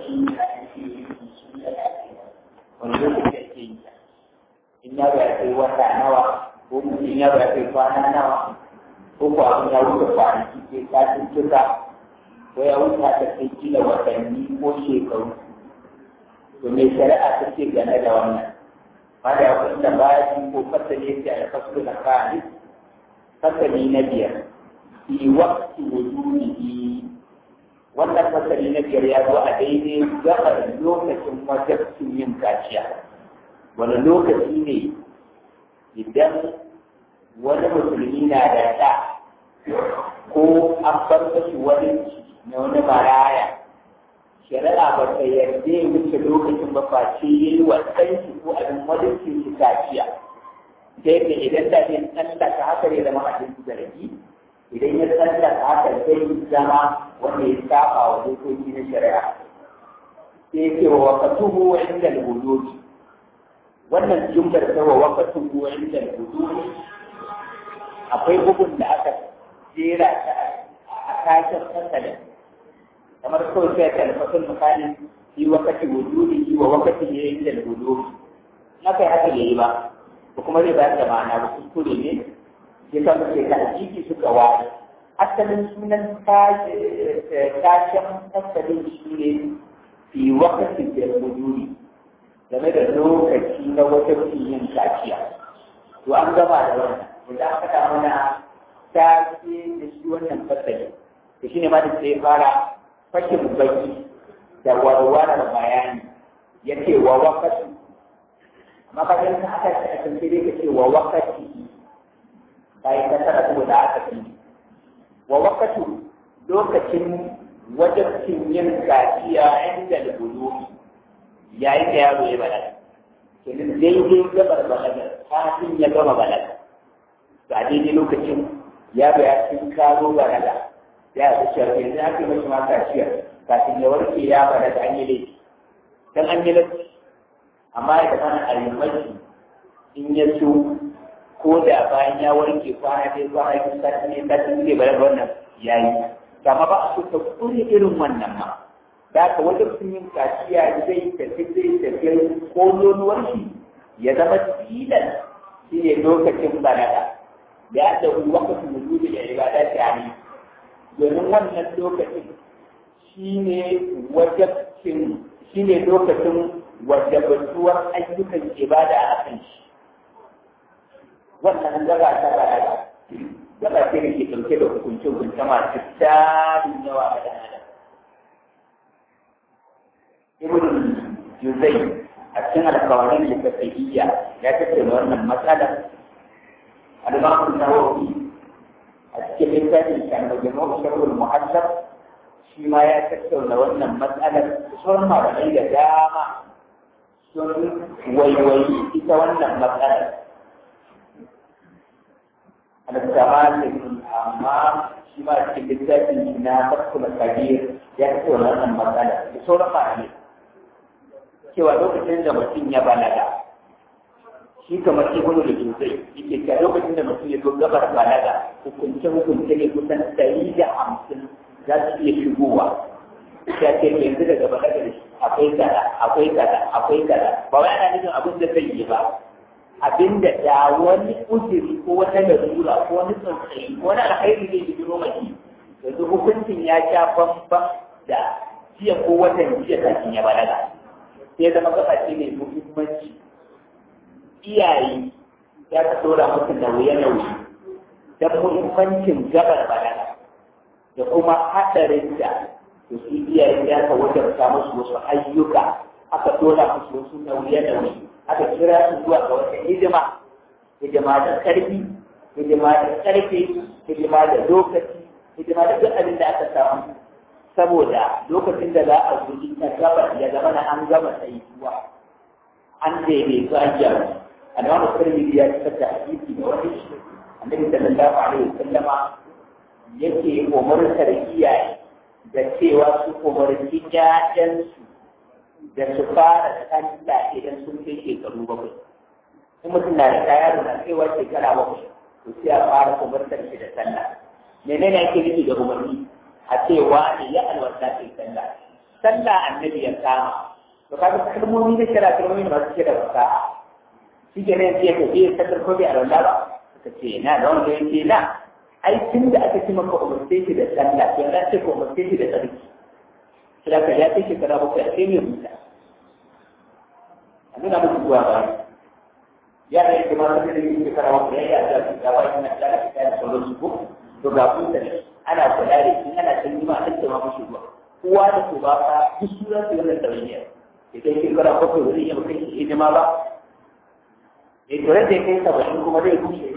lokaci wani lokaci ake yi in ya ba kai wata nawa ko mutum ya ba kai kwana nawa ko ko abin ya wuce kwanaki ke kafin tuka ko ya wuce ta kai kila watanni ko shekaru to me shari'a ta ce game da wannan ma da akwai da bayan ko fasali yake a fasu na kani fasali na biyar fi waqti wujudihi wannan fasali na biyar ya zo a daidai gabar lokacin wajabcin yin kaciya wani lokaci ne idan wani musulmi na da ɗa ko an bar mashi wani na wani maraya shari'a ba ta yarda ya wuce lokacin ba face ya yi wa ɗanshi ko abin wajen shi kaciya ta yadda idan da yin tsallaka haka ne zama abin zargi idan ya tsallaka haka zai zama wanda ya saba wa dokoki na shari'a sai ya ce wa wakatuhu wa inda al-wudu'i wannan jumlar ta wa wakatuhu wa inda al-wudu'i akwai bugun da aka jera ta a kashin fasalin kamar kawai sai ka alfasun misali fi wakati wujudi wa wakati ne inda al-wudu'i na kai haka yayi ba ko kuma zai bayar da ma'ana ba kuskure ne ya san sai ta jiki suka ware asalin sunan tashin fasalin shi ne fi wakati da wujudi game da lokaci na wata yin kaciya to an gama da wannan wanda aka faɗa mana ta ce da shi wannan fasali to shine ma da sai fara fashin baki da warware bayani yake wa wakati amma ka ga ta aka ta kan sai ka ce wa wakati bayan ka tara ko da aka ce wa wakati lokacin wajibcin yin kaciya inda da bulugi yayin da yaro ya balaga kenan daidai gabar balaga kafin ya gama balaga ga daidai lokacin yaro ya cin karo balaga ya yi cewa yanzu ake mashi ma kaciya kafin ya warke ya balaga an yi laifi dan an yi laifi amma ya zama a yi mashi in ya so ko da bayan ya warke kwana ɗaya kwana biyu sati ne sati ne balaga wannan ya yi amma ba a so ta kure irin wannan ma da ka wajen sun yin kaciya zai tafi zai tafi ko nonuwar shi ya zama tilas shi ne lokacin balaga da ya da wakacin wujudu da ibada ta ne domin wannan lokacin shi ne wajabcin shi ne lokacin wajabatuwar ayyukan ibada a kan shi wannan gaba ta balaga gaba ce da ke ɗauke da hukunce-hukunce masu tarin yawa a ɗan adam ibn juzai a cikin alkawarin littattafiyya ya tattauna wannan matsalar al-imam nawawi a cikin littafin kan majmu' sharhul muhaddab shi ma ya tattauna wannan matsalar sauran malamai da dama sun waiwayi ita wannan matsalar al-kamal amma shi ma cikin littafin na fatkul kabir ya tattauna wannan matsalar da sauran malamai cewa lokacin da mutum ya balaga shi kamar ibnu da sosai yake cewa lokacin da mutum ya zo gabar balaga hukunce hukunce ne kusan ɗari da hamsin za su iya shigowa ya ce yanzu daga balaga da shi akwai kaza akwai kaza akwai kaza ba wai ana nufin abin da zai yi ba abin da da wani uzuri ko wata larura ko wani tsautsayi ko wani alkhairi zai yi biro mai yanzu hukuncin ya sha bambam da jiya ko watan jiya kafin ya balaga sai zama gaba ce mai muhimmanci iyaye ya ta dora musu nauye-nauye don muhimmancin gabar balaga da kuma haɗarin da da su iyaye ya ka wajarta musu wasu ayyuka aka dora musu wasu nauye-nauye aka kira su zuwa ga wata hidima hidima da ƙarfi hidima da ƙarfi hidima da lokaci hidima da duk abin da aka samu saboda lokacin da za a guji ta gaba ya zama na an gama tsayuwa an daidai su an gyara annabi musulmi ya fitar da hadisi da wani annabi sallallahu alaihi wasallama yake umartar iyaye da cewa su umarci ƴaƴansu da su fara sallah idan sun kai shekaru bakwai in mutum na da yaro na kaiwa shekara bakwai to sai a fara umartar shi da sallah menene ake nufi da umarni a ce wani ya alwata kai sallah sallah annabi ya kama to kaga kalmomi da kira kalmomi da masu kira fasaha shi ke nan sai ka je sallar ko bai a randa ba suka ce na da wanda yake na ai tun da aka ci maka umarce shi da sallah to na ce ko umarce shi da tsarki sai ka ya kai shekara bakwai a sai mai rubuta a nuna musu zuwa ba yara yake ma sai da yake shekara bakwai ya yi a da ga wani na da ka kai sauran su ko to ga kun ne ana kula da shi ana san ma an ce ma mushi zuwa kowa da ko ba ka duk sunan su wannan tawayya idan shekara bakwai wani iya kai shi hidima ba eh to da kai saba'in kuma zai kushe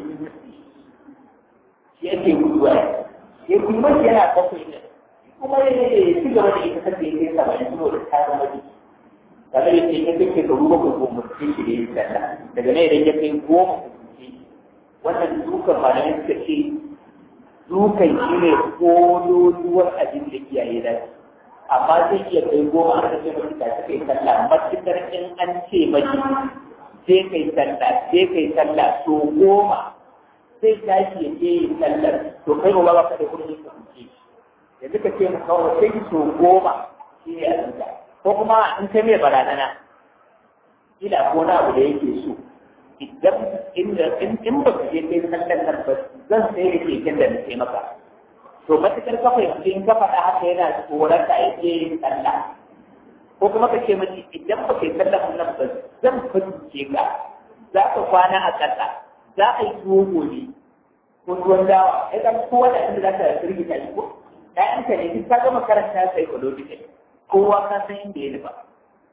shi yake guduwa ya kuma yana bakwai ne kuma ya ci gaba da ita sabbi ya kai saba'in kuma da ta zama jiki kamar yadda ya kai shekaru bakwai ko mutum shi da ya sallah daga nan idan ya kai goma ko mutum wannan dukan malamai suka ce dukan shi ne kololuwar abin da iyaye da amma zai iya kai goma a cikin mutum ta kai sallah matukar in an ce maki sai kai sallah sai kai sallah to goma sai tashi ya je yin sallar to kai ba ba ka da kudin ka kuce yanzu ka ce maka kawai sai ki so goma shi ne a ko kuma in kai mai barazana ila ko na abu da yake so idan inda in in ba ka je kai sallar nan ba zan sai da keken da nake maka to matukar ka fahimci in ka faɗa haka yana tsoron ka ya je yin sallah ko kuma ka ce mace idan ba kai sallar nan ba zan fahimce ka za ka kwana a ƙasa za a yi tuwo gobe ko tuwon dawa ya zama kowa da inda za ka firgita shi ko ɗayanka ne duk ka gama karanta psychological kowa ka san inda ya nufa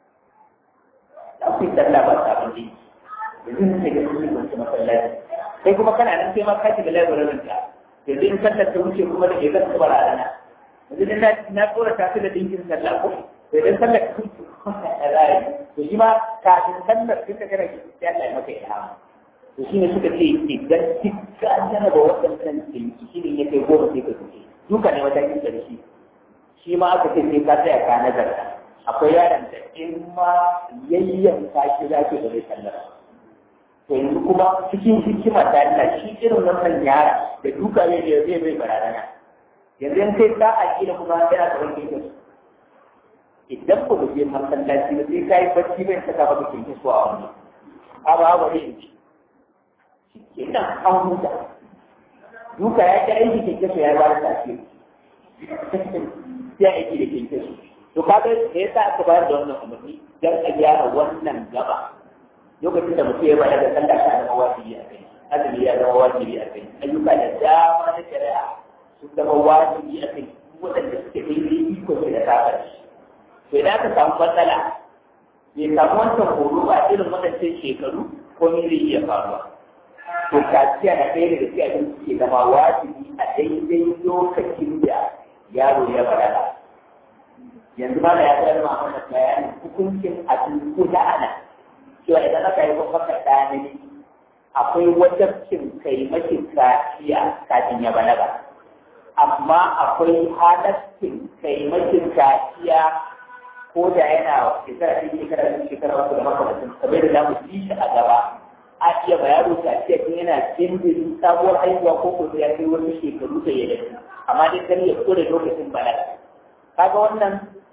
za ku yi sallah ba sabon ne yanzu ne sai ga sun yi kwanci masallaci kai kuma kana nan sai ma ka shiga labarin ka yanzu in sallar ta wuce kuma da ke zan kuma rana yanzu dan na na tsora ta su da dinkin sallah ko sai dan sallar ta wuce kuma ya zai to shi ma kafin sallar tun da kana ki sai Allah ya maka ilhama to shi ne suka ce idan kika jana da waɗannan tsinki shi ne ya kai goma sai ka tuke duka ne matakin ƙarshe shi ma aka ce sai ka tsaya ka nazarta akwai yaron da in ma yayyanka shi za ki da zai sallar to yanzu kuma cikin hikima ta Allah shi irin wannan yara da duka ne da zai bai barazana yanzu in kai ta aƙida kuma yana da wani kinkin idan ba mu je masallaci ba sai ka yi bacci bai saka maka kinkin su a wani abu abu ne in ci kenan an huta duka ya ci aiki keke su ya ba da tafi ya aiki da keke su to kaga da yasa aka bayar da wannan umarni dan a gyara wannan gaba lokacin da mutum ya bayar da sallah ta zama wajibi a kai azumi ya zama wajibi a kai ayyuka da dama na shari'a sun zama wajibi a kai waɗanda suke daidai iko ne da kafar to idan aka samu matsala bai samu wancan horo ba irin waɗancan shekaru ko me zai iya faruwa to kaciya na ɗaya daga cikin abin suke zama wajibi a daidai lokacin da yaro ya balaga yanzu ma da ya zama mana bayanin hukuncin abin kula ana cewa idan aka yi maka ɗaya ne akwai wajabcin kai mashi kaciya kafin ya balaga amma akwai halaccin kai mashi kaciya ko da yana shekara ɗin shekara ɗin shekara wasu da makamacin kamar da za mu ci shi a gaba a iya ba yaro ta ce tun yana jinjiri sabuwar haihuwa ko ko ya kai wani shekaru da ya dace amma dai kan ya fito da lokacin balaga kaga wannan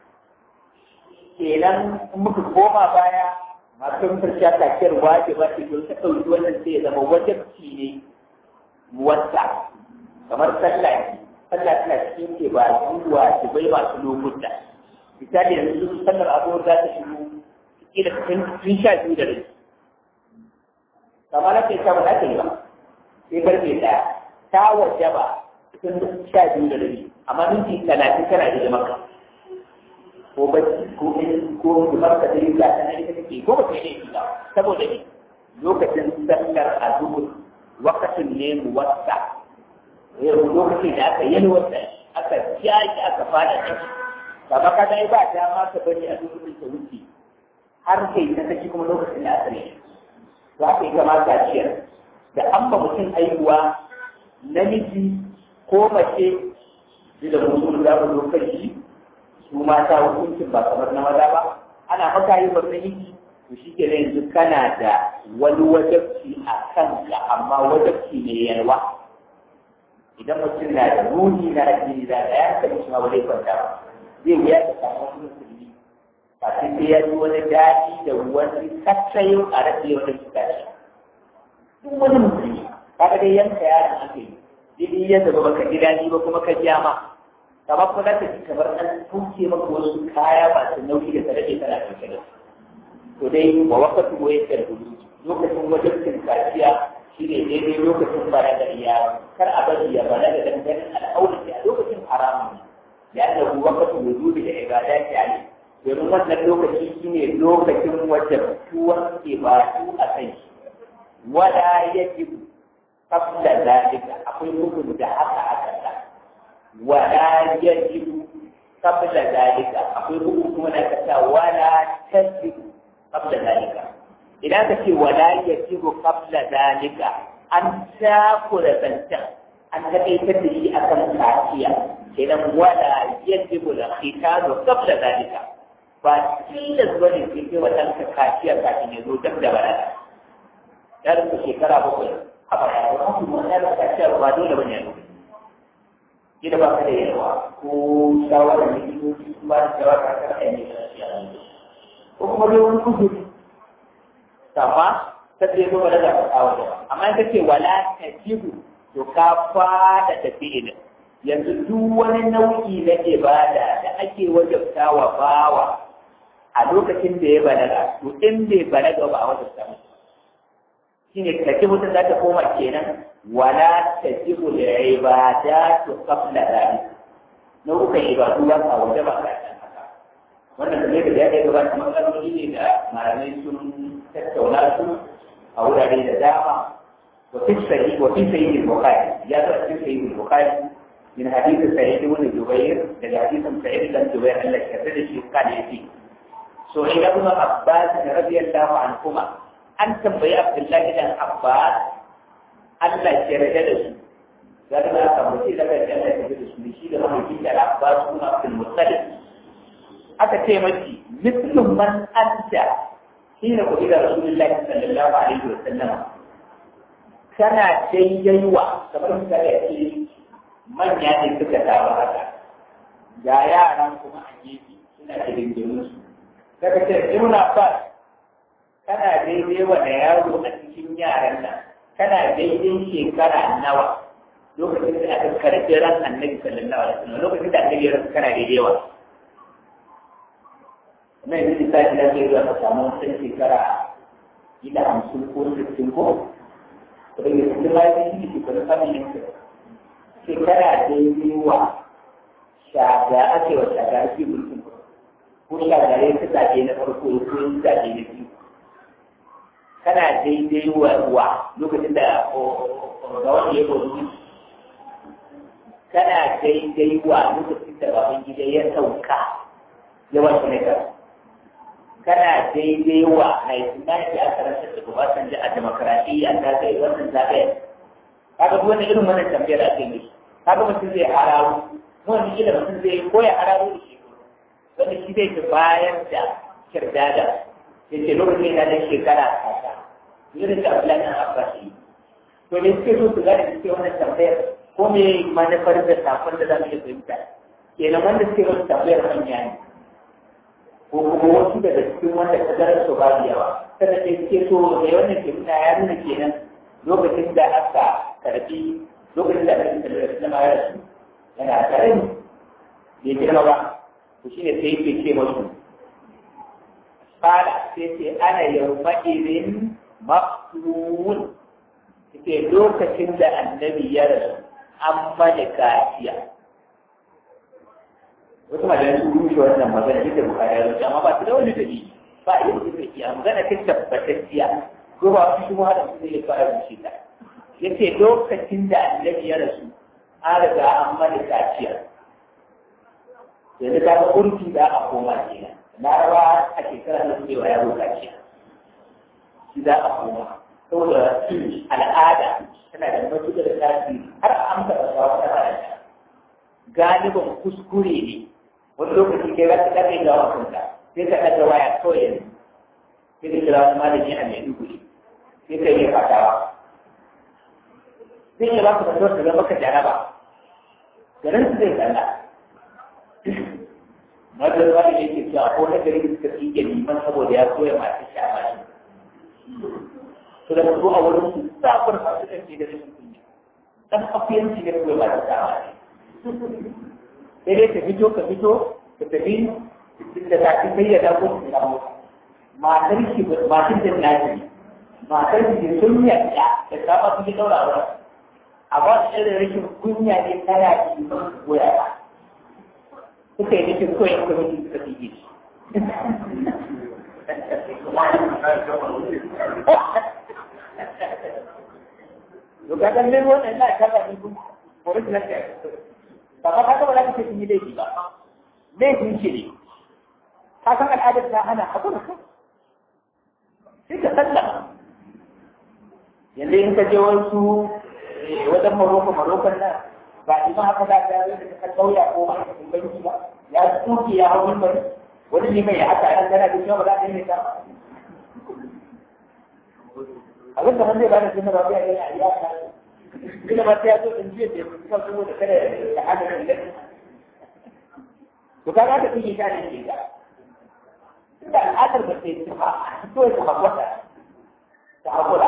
kenan in muka koma baya masu farciya kaciyar waje ba ce don ta ɗauki wannan sai ya zama wajabci ne wata kamar sallah ne sallah tana cikin ke ba zuwa ki bai masu lokuta misali yanzu sallar abubuwa za ta shigo kila tun sha biyu da rai kamar ake ta ba ta yi ba sai karfe ɗaya ta waje ba tun sha biyu da rabi amma minti talatin tana da maka ko bacci ko ko dumar ka dai ga tana ita take ko ba ta yi ba saboda ne lokacin sallar azhur wakatin ne muwatta yau lokacin da aka yi wata aka jaki aka fada shi kama ka dai ba dama ka bari a lokacin ta wuce har kai ta saki kuma lokacin da aka yi za ka yi kama kaciyar da an ba mutum aihuwa namiji ko mace da mutum za mu zo kai shi su mata hukuncin ba kamar na maza ba ana maka yi wannan yiki to shi ke yanzu kana da wani wajabci a kanka amma wajabci ne yalwa idan mutum na da ruhi na addini da ya kai shi ma ba zai kwanta ba zai wuya ka samu wani mutum kafin sai ya ji wani daɗi da wani katsayin a rasa yau da suka shi duk wani musulmi kaga dai yanka yaron aka yi jini ya zaba baka ji daɗi ba kuma ka ji ma kamar kuma zaka ji kamar an tuke maka wasu kaya masu nauyi da tare da kana ɗauke da su to dai wa wakatu wa yake da hudu lokacin wajen cin kaciya shi ne daidai lokacin bara da yaro kar a bari ya bala da dangane al'aurati a lokacin haramun ne ya da wakatu wujubi da ibada ta ne domin wannan lokaci shi ne lokacin wajen tuwon ibadu a kai wala yajib qabla zalika akwai hukun da haka aka sa wala yajib qabla zalika akwai hukun kuma da aka sa wala tajib qabla zalika idan ka ce wala yajib qabla zalika an takura zancan an taƙaitar da shi akan kaciya idan wala yajibu al-khitanu qabla zalika ba tilas bane sai kai wannan ka kaciya kafin ya zo dab da balaga ya rufe shekara bakwai a baya ba su mu ya rufe kaciya ba dole bane ya rufe kila ba ka da yawa ko shawara ne ko su ba da shawara ka ka ne kaciya ko kuma dai wani kuzuri sama ta ce ko balaga ka kawo da amma in ka ce wala tajibu to ka fada da fi'ilin yanzu duk wani nau'i na ibada da ake wajabta wa bawa a lokacin da ya balaga to in bai balaga ba a wajabta masa shine kace mutum za ta koma kenan wala tajibu li ibadatu qabla dhalik nau'ukan ibadu ba ka wajaba ka haka wannan da da ya ga ba kamar kalmomi ne da malamai sun tattauna su a wurare da dama وفي الصحيح وفي صحيح البخاري جاء في صحيح البخاري من حديث سعيد بن جبير من حديث سعيد بن جبير أن كثير الشيء قال يأتي سئل ابن عباس رضي الله عنهما أن تنبي عبد الله بن عباس أن لا شرك له قال لا تنبي لك جنة تجد سمشي له من العباس بن عبد المطلب aka ce mashi mislun man anta shi ne ku ila rasulullahi sallallahu alaihi wa sallam kana daidai wa kamar suka ce manya ne suka taru haka ga yaran kuma a gefe suna da dindimin su daga ce ibn abbas kana daidai wa da yaro a cikin yaran nan kana daidai shekara nawa lokacin da aka karɓi ran annabi sallallahu alaihi wasallam lokacin da annabi ya rasu kana daidai wa na yanzu da sai da zai zuwa ka samu wata shekara ila hamsin ko sittin ko daga cikin lafiya shi ke kuma samun yanka shekara daidai wa shaga ake wa shaga ake mulkin ko shagare ta zaɓe na farko ko yin zaɓe na biyu kana daidai wa wa lokacin da ga wanda ya bautu kana daidai wa lokacin da baban gida ya sauka ya wasu ne kana daidai wa haifina ke a karantar da Obasanjo a demokaradiyya ta kai wannan zaɓe kaga duk wani irin wannan tambayar a kai mishi kaga mutum zai hararo wani kila mutum zai koya hararo da shi wanda shi zai fi bayan da kirdada ya ce lokacin yana da shekara kasa irin da Abdullahi na Abbas yi to ne suke so su gane suke wannan tambayar ko me manufar da safon da za mu iya fahimta kenan wanda suke wasu tambayar manya ne ko kuma wasu daga cikin wanda ta zarar su ba yawa kada ke ce so da wannan ke nuna ya nuna kenan lokacin da aka karbi lokacin da aka karbi da ma ya rasu yana tare ne bai girma ba to shine sai yake ce musu fara sai ce ana yau ma'irin maqtul ke lokacin da annabi ya rasu an mana kaciya wasu malamai sun rushe wannan magana duk da bukari ya rushe amma ba su da wani dalili ba yin su da iya magana ta tabbatacciya ko ba su shi hada su zai fara rushe ta yace lokacin da annabi ya rasu an riga an mana kaciya yanzu ta ga urfi da a koma kenan na rawa a shekara na cewa ya zo kaciya shi za a koma saboda al'ada tana da matuƙar tasiri har a amsa da shawa ta rayuwa galibin kuskure ne wani lokaci kai za ka ɗaga ga wasanka sai ka ɗaga waya kawai yanzu sai ka kira wani malami a mai duguri sai ka yi fatawa zai iya ba ku fatuwar ka zama ka jaraba garin su zai tsalla madar wani ne ke cewa ko na gari suka tsige liman saboda ya koya masu shafa shi to da su a wurin su safar masu ɗan da rashin kunya dan afiyanci ne koya masu shafa shi sai dai ka fito ka fito ka tafi da tafi sai ya dago su samu matar ki matar da naji matar ki sun yadda da saba su ki daura wurin amma da irin rashin kunya ne tana ki ba su goya ba suka yi nufin koyar kwamitin suka fi yi Lokacin nan wannan na kaba ne kuma original da ba ka kaka ba za ka ce sun yi laifi ba laifin shi ne ka san al'adar ta hana a kuma sai ka sallama yanzu in ka je wasu wajen maroko marokon nan ba shi ma haka za ka yi da ka kauya ko ma ka banki ba ya tsuke ya hau bari wani ne mai haka yan gana da cewa ba za ka yi ta abin da zai bada sunan rabiya ne a iya ka ina ba sai ya zo in jiya da ya fi kawo da kada ya hada da ilahi to ka ga ka tsige ta ne ke ga inda al'adar ba sai ta ba to ya ta hakwata ta hakura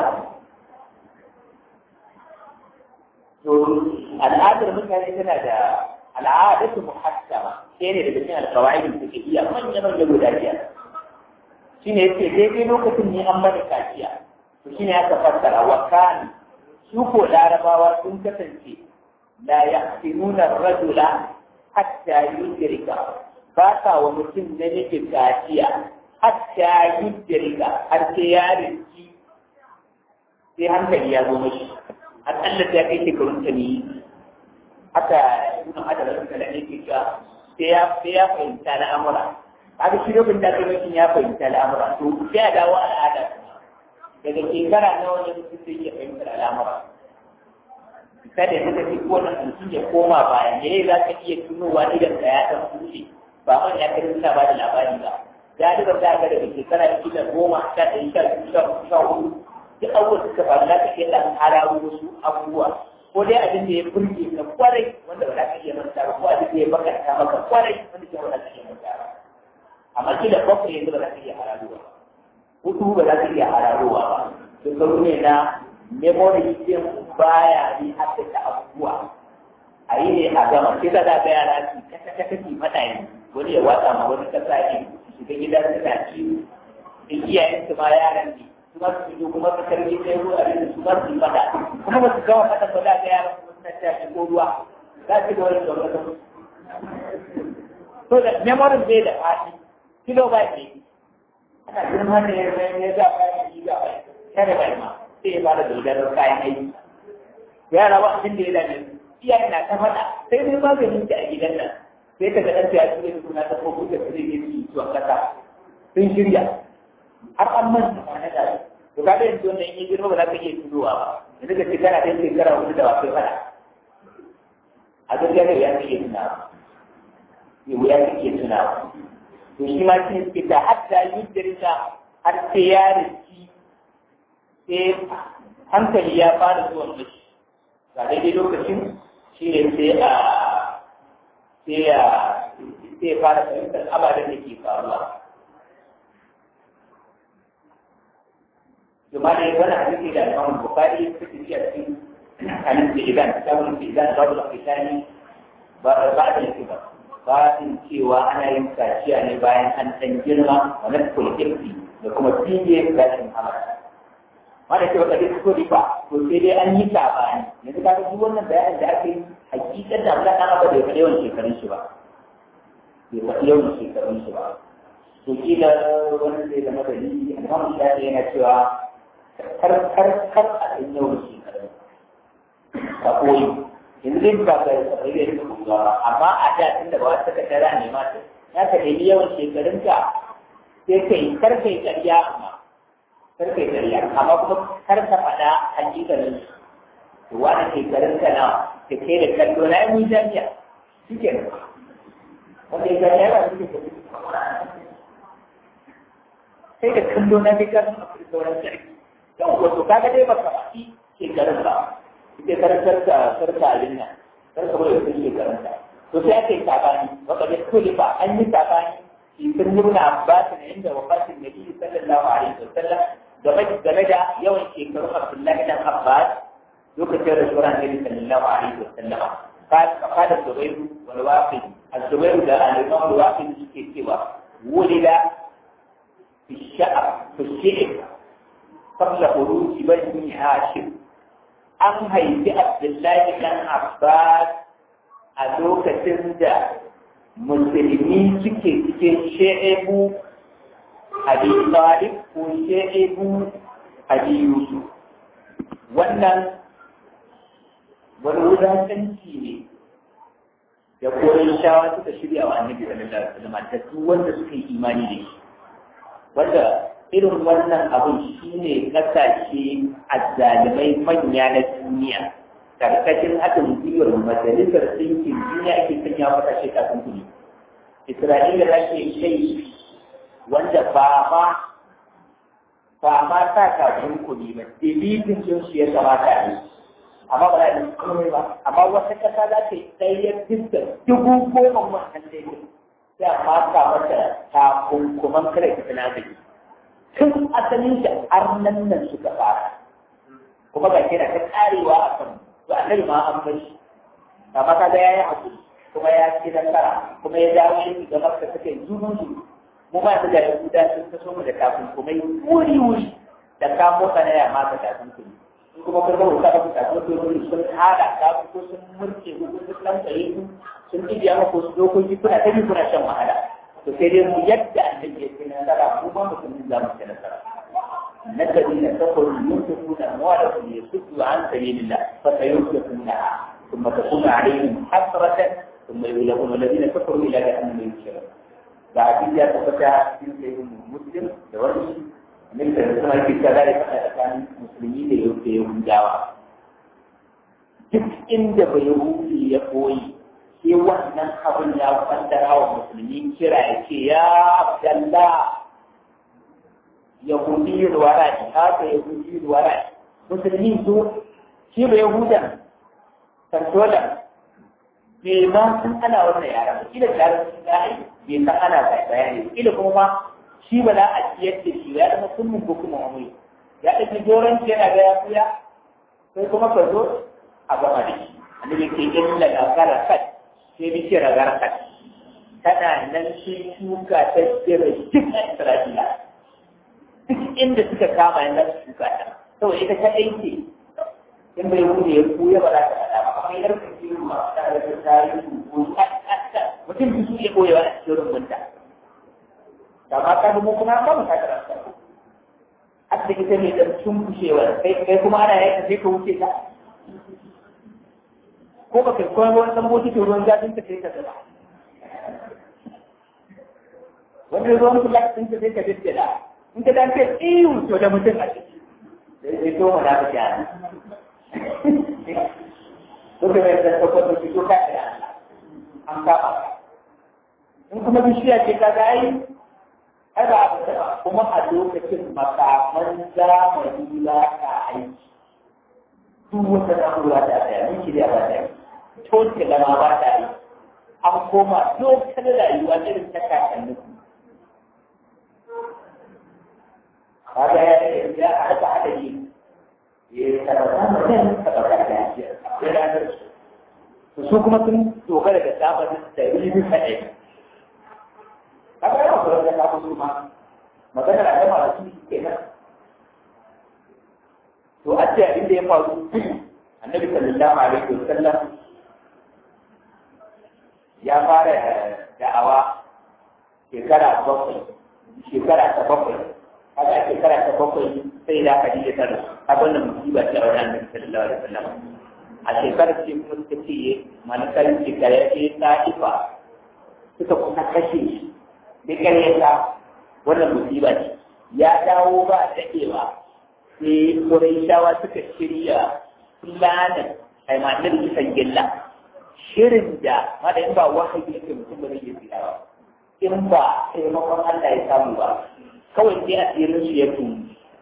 to al'adar mutane tana da al'adatu muhassama sai ne daga cikin alƙawaidin da ke iya manyan manyan guda biyar shine yace daidai lokacin ne an bada kaciya to shine aka fassara wa kan su ko larabawa sun kasance la yahsinuna rajula hatta yudrika ba sa wa mutum na nufin kaciya hatta yudrika har sai ya rinci sai hankali ya zo mashi akalla ta kai shekarun ta ne haka ibn hadar da kala ne ke cewa sai ya sai ya fahimta al'amura haka shi lokacin da kai mutum ya fahimta al'amura to sai ya dawo al'ada daga shekara na wani mutum sai ya fahimta al'amura kada ya tafi ko na mutum ya koma baya me za ka iya tunowa idan ka ya dan kuce ba wani ya kai suna ba da labari ba ya duka za ka daga shekara kila goma sha ɗaya sha biyu sha hudu duk abubuwan suka faru za ka iya ɗan hararo wasu abubuwa ko dai abin da ya burge ka kwarai wanda ba za ka iya manta ba ko abin da ya bakanta maka kwarai wanda ke ba za ka iya manta ba amma kila bakwai yanzu ba za ka iya hararowa hudu ba za ka iya hararowa ba shekaru ne na memory din baya yi haddasa abubuwa a yi ne a gama sai ka za ka yara su kasa kasa ki faɗa yi wani ya watsa ma wani kasa ne shiga gidan suna ciwo in iyayen su ma yaran ne kuma su fito kuma su karbi sai ruwa da su ba su fada kuma ba su gama fada ba da ga yaran kuma suna ta shigo ruwa za su ga wani tsoro da so da memory bai da fadi kilo ba ne ana girma ne ya ga bayan yi ga bayan kare bai ma sai ya fara dodar kayan aiki yara ba abin da ya dame iyaye na ta fada sai dai maganin ta a gidan nan sai ka ga ɗan ya ture su na ta ko kuka su zai yi zuwa kasa sun shirya har an manta kwana da to ka da yanzu wannan in girma ba za ka iya tunowa ba yanzu ka ce kana ɗan shekara hudu da wasu fada a gaskiya ne ya iya tunawa ne wuya ka iya tunawa to shi ma shi suke ta hatta yuddirka har sai ya rinci sai hankali ya fara zuwa mashi ga daidai lokacin shi ne sai a sai ya sai fara fahimtar ababen da ke faruwa ثم يقول حديث إلى الإمام البخاري في في عن الاستئذان كتاب الاستئذان باب الاقتتال بعد الكبر فاتن cewa ana yin kaciya ne bayan an ɗan girma wa na kulkirki da kuma fiye gashin hamar wanda ke wata dai ko riba to sai dai an yi sabani yanzu ka duk wannan bayanin da aka yi hakikar da Allah dan aba bai faɗi yawan shekarun shi ba bai faɗi yawan shekarun shi ba to kila wani zai zama dalili Imam Shafi yana cewa kar kar kar a ɗan yau da shekaru a koyi yanzu dai ba ka yi da yin ba amma a da tun da ba wata ka tara ne ma ta ya ka nemi yawan shekarunka sai kai kar kai ƙarya amma kar kai ƙarya amma kuma kar ka faɗa hakikanin to wani shekarunka na ka kai da kallo na yi jami'a shi ke nan wanda ya gani yana suke sai da kallo na fi karfin a sauran sarki yau wato kaga dai baka faɗi shekarun ba ita karantar ka sarka abin nan sarka bai wasu shekarun ka to sai aka yi sabani wanda da kulifa an yi sabani sun nuna abbas ne inda wafatin nabi sallallahu alaihi wasallam game game da yawan shekarun abdullahi dan abbas lokacin rasuwar annabi sallallahu alaihi wasallam قال الزبير والواقد الزبير ده الإمام الواقد suke cewa ولد في الشعر في الشعر قبل خروج بني هاشم an haifi Abdullahi ɗan Abbas a lokacin da musulmi suke cikin she'ebu Abi Talib ko she'ebu Abi Yusuf. Wannan wani wulatanci ne da koyon shawa suka shirya wa annabi sallallahu alaihi wasallam da duk wanda suka yi imani da shi. Wanda irin wannan abin shi ne kasashe azzalimai manya na duniya karkashin haɗin gwiwar majalisar ɗinkin duniya ake sanya mata shi kafin kuɗi isra'ila za ke kai wanda ba ma ba ma sa kafin kuɗi ba dilitin jin su ya kamata ne amma ba za a yi komai ba amma wata ƙasa za ta yi ɗaya fiskar dubu goma wannan daidai sai a mata mata takunkuman kare ta sinadari tun asalin shi arnan nan suka fara kuma ga kira ta karewa a kan to annabi ma an bar shi amma ka ga yayi hakuri kuma ya ci nasara kuma ya dawo shi ga makka suka yi zunun su mu ma da yahuda sun taso mu da kafin kuma wuri wuri da ka motsa na ya maka kafin kuma in kuma kun zama ka ka kafin kuma sun hada ka ko sun murke ko sun dan kare ku sun ibiya maka su dokoki kuna ta kuna shan wahala to sai dai mu yadda annabi ya ci nasara mu ba mu za mu ci nasara الذين كفروا ينفقون أموالهم ليصدوا عن سبيل الله فسينفقونها ثم تكون عليهم حسرة ثم يغلبون الذين كفروا إلى جهنم يحشرون بعد ذلك تفتح في سيدنا مسلم دوري من سنة في كذلك كان مسلمين يوم جاوا duk inda bai hudu ya koyi sai wannan abin ya kwantara wa musulmi kira ya ce ya abdallah yahudi wara'i haka yahudi wara'i musulmi su shi ba yahudan kantolan bai ma san ana wannan yara ba kila da yaran sun ga bai san ana bayani kila kuma ma shi ba za a ciyar da shi ya zama kullum ko kuma amuri ya ɗauki joranci yana ga ya kuya sai kuma ka zo a gama da shi annabi ke illa da garakat sai bishiyar garakat tana nan sun shuka ta tsira duk a isra'ila duk inda suka kama yana su shuka ta saboda ita ta aiki in bai wuce ya kuya ba za ta faɗa ba kuma yar ka ce ma ta da ta tarihi ko mutum su iya koyewa a cikin rumbunta da ma ka mu kuma ba mu ta karanta hatta ita ne dan cunkushewa kai kai kuma ana yaka sai ka wuce ta ko ba kai koyar wani dan bokitin ruwan zafin ta sai ka gaba wanda ruwan kulak sun ta sai ka daddala in ka dan kai iyu to da mutum a ciki sai to mu da ka jana Duka mai da ta kwado ki to ka da an kaba in kuma bishiya ce ka ga ai ai ba abu da kuma a lokacin makaman zamani ba ka aiki duk wata na'ura ta tsaya miki da ba ta toke lama ba ta yi an koma dokar rayuwa irin ta kakanni kaga ya ya haka haka yi ya tabbata mutum tabbata da ya ranar su su kuma sun dogara da sabanin da yi bisa ɗaya kaga yawan kuran da kafin su ma magana da jama'a da su ke nan to a ce abin da ya faru annabi sallallahu alaihi wasallam ya fara da'awa shekara bakwai shekara ta bakwai haka a shekara ta bakwai sai da aka dide tara abin da musiba ce a wajen annabi sallallahu alaihi wasallam a shekarar ce kuma suka ce malakar shekara ya ce ta'ifa suka kusa kashe shi da karyata wannan musiba ce ya dawo ba a daɗewa sai Qurayshawa suka shirya planin aimanin kisan gilla shirin da wanda in ba wahayi yake mutum ba zai yi tsira ba in ba taimakon Allah ya samu ba kawai sai asirin shi ya tunu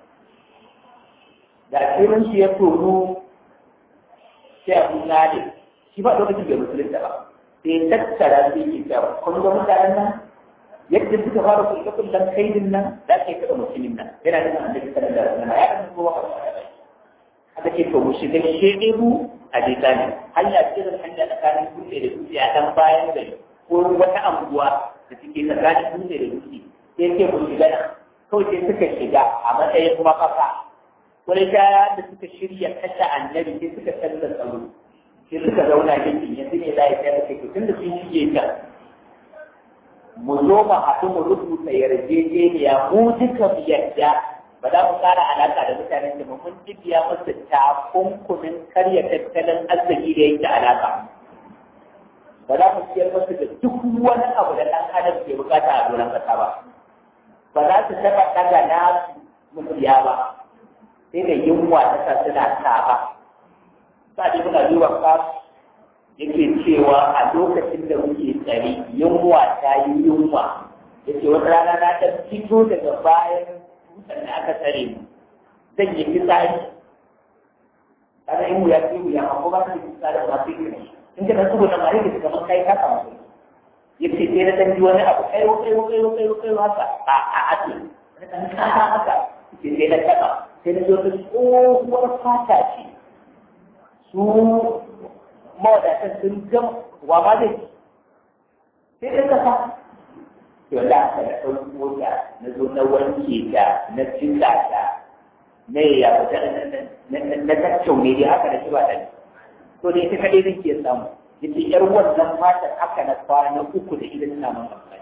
da asirin shi ya tunu sai abu nade shi ba lokacin da musulunta ba sai tattara sai ke cewa kun ga mutanen nan yadda suka fara kulle kullen kaidin nan za ka yi kaɗa musulmin nan yana da annabi sallallahu alaihi wasallam ya kan zuwa aka ce to mu shiga shedebu a bisani hanya ce da hanya tsakanin dutse da dutse a dan bayan gari ko wata anguwa da suke tsakanin dutse da dutse sai ce mu shiga nan kawai sai suka shiga a matsayin mafaka wani kaya da suka shirya kashe annabi sai suka canza tsaro sai suka zauna gindin yanzu ne za a yi tsaye da kai tun da sun shige can mu zo mu haɗu mu rubuta yarjejeniya mu duka mu yadda ba za mu ƙara alaƙa da mutanen da mun jibiya masa takunkumin karya tattalin arziki da yake alaƙa ba za mu siyar masa da duk wani abu da ɗan adam ke bukata a doron ƙasa ba ba za su taɓa ɗaga na musiya ba sai da yunwa ta sa suna ta ba sa dai muna duba ka yake cewa a lokacin da muke tsari yunwa ta yi yunwa yake wata rana na ta fito daga bayan dutsen da aka tsare mu zan yi fitsari kaga in wuya ce wuya amma ba ka yi fitsari ba sai ka in ka nan saboda ma yake kamar kai haka mu yace sai na dan ji wani abu kai kai kai kai kai haka a a a ce na dan ka haka yace sai na taba sai na zo ta tsohuwar fata ce su mawadatan sun gama wa ma zai sai ɗin kasa to da aka da ɗauki mota na zo na wanke ta na cika ta na ya fita na tattaune dai haka da kiba ɗan to dai ita kaɗai zan ke samu yace yar wannan fatar haka na kwana uku da idan ina man amfani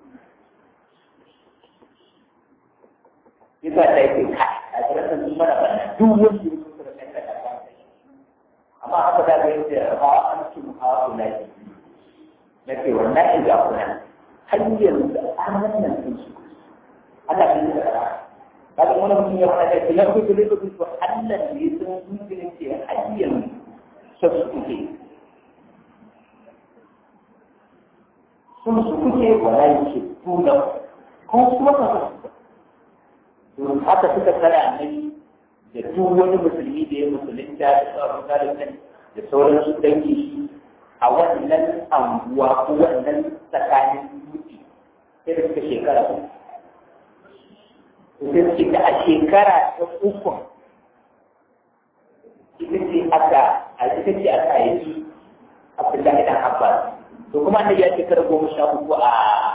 yasa ta yake kai a tsirran sun mana bana duk wanda ya so da kai ka amma haka za ka yi da ha an ci ha kula ne na ce wannan in ga kuna har yanzu an wannan sun su ana bin da ra kaga wani mutum ya fara da ya ku da ku to Allah ne sun zuciya ce har yanzu sun su kuke sun su kuke wala yake tuna ko kuma ka haka suka tsara annabi da duk wani musulmi da ya musulunta da sauran galibin da sauran su dangi shi a wannan anguwa ko wannan tsakanin dutse sai da suka shekara uku. Sai suke da a shekara ta uku ita ce aka a ita ce aka yi Abdullahi dan Abbas. To kuma annabi ya shekara goma sha uku a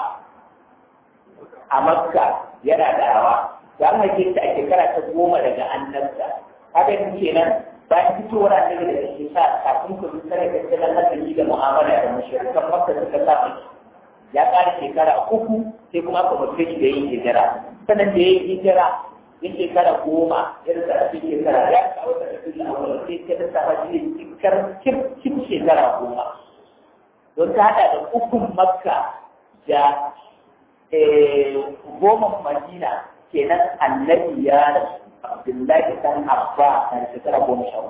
a Makka yana da rawa. da an haife ta a shekara ta goma daga annabta haka yin kenan bayan fitowar annabi daga shi sa kafin ku tsare da tattalin arziki da mu'amala da mashirikan makka suka sa miki ya ƙara shekara uku sai kuma aka mutu shi da yin hijira sannan da ya yi hijira ya shekara goma ya rasa a cikin shekara ya kawo da tafi da awon sai ta da sama shi ne cikar cif shekara goma don ta haɗa da ukun makka da goma madina kenan annabi ya rasu Abdullahi dan Abba na shekara goma sha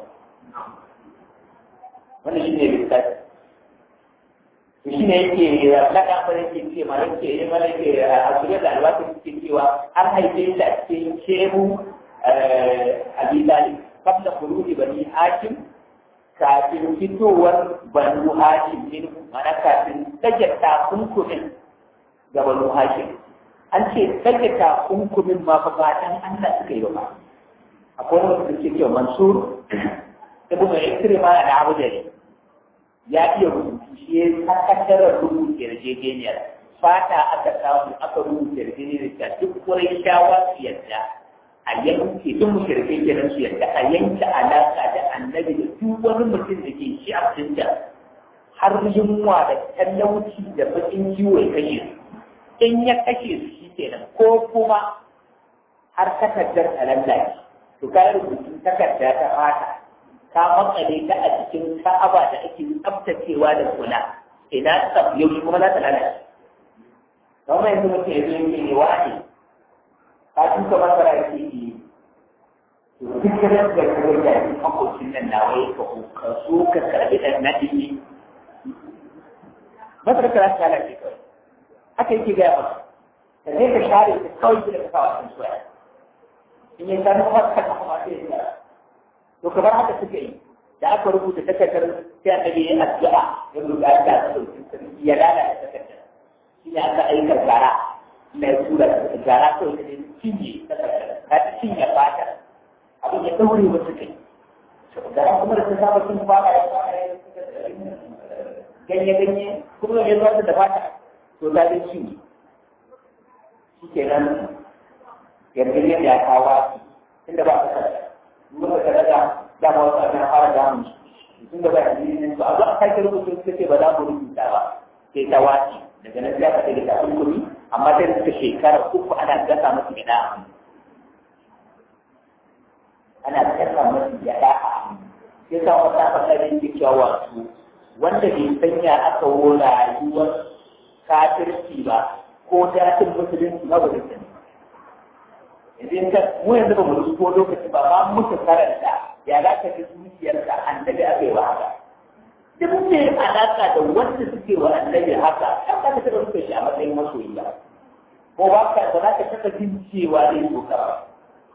wannan shi ne lissafi shi ne yake laɗa ba yake ce ma yake yi mana yake a shirya da alwata suke cewa an haife shi a cikin shehu abi talib kabla kuruji bani hakim kafin fitowar banu hakim ne mana kafin ɗage takunkumin ga banu hakim an ce ɗage takunkumin ma fa ba dan Allah suka yi ba akwai wani wanda ke cewa mansur ibn ikrima da abu da ya iya rubutu shi ya sakatarar rubuta yarjejeniyar fata aka samu aka rubuta yarjejeniyar ta duk wurin shawa su yadda a yanke duk mushrikai kenan su yadda a yanke alaka da annabi da duk wani mutum da ke shi a cikin har yunwa da talauci da bakin ciwo ya kashe su in ya kashe su shi kenan ko kuma har takardar ta lallace to ka rubutun takarda ta fata ka makale ta a cikin ka'aba da ake tsaftacewa da kula ina tsaf yau kuma za ta lalace don mai yanzu mutum ya zo yake ne wani ka tuka masara yake yi to duk da da kawai da yi makocin nan na wai ka ka so ka karbi dan nadi ne masara ka za ta lalace kawai haka yake gaya masa ka je ka share ka kawai da ka kawo a cikin soyayya in ya gano masa ka kuma sai ya to kamar haka suka yi da aka rubuta takardar sai annabi ya addu'a ya rubuta ta ya lalata takardar shi ne aka aika gara na ya tura gara kawai ta cinye takardar ta cinye fatar abin ya daure wasu kai gara kuma da ta saba sun fara ya fara ya ganye-ganye kuma ya zuwa da fata to ta dai cinye shi ke nan yarjejeniyar ya kawo inda ba ta kasa muka ka daga dama wasu abin fara damu tun da ba a yi ba a zo a sake rubutu suka ce ba za mu rubuta ba sai ta wace daga nan sai aka ɗage ta kunkuri amma sai da suka shekara uku ana gasa masu gida ana gasa masu gida a sai sa wata fasarin ke cewa wasu wanda bai sanya aka wo rayuwar kafirci ba ko datin musulunci ba wani sani idan ka mu yanzu ba mu rubuto lokaci ba ba muka karanta ya za ka ji zuciyarka annabi aka yi wa haka duk mai alaka da wanda suke wa annabi haka kan ka taɓa rufe shi a matsayin masoyi ba ko ba ka ba za ka taɓa jin cewa zai so ka ba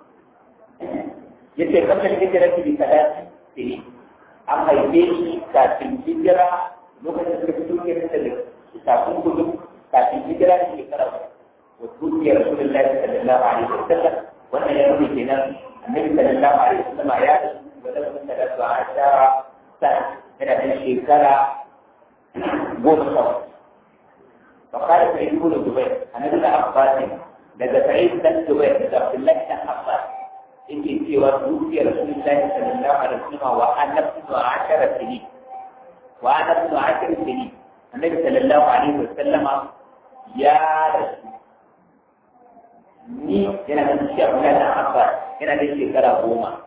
yace kamar hijira ki bi kadati sai an haife shi kafin hijira lokacin da suka fito ke da kafin gudu kafin hijira da shekara وتوفي رسول الله صلى الله عليه وسلم وانا يروي كنا النبي صلى الله عليه وسلم آيات ولو ثلاث عشر سنة من الشيكرة قوم الصوت فقال سعيد بن جبير أنا بن عباس لدى سعيد بن جبير لدى عبد الله بن عباس إن في وتوفي رسول الله صلى الله عليه وسلم وأنا ابن عشر سنين وأنا ابن عشر سنين النبي صلى الله عليه وسلم يا رسول ni yana da shi abu na abbas yana da shekara goma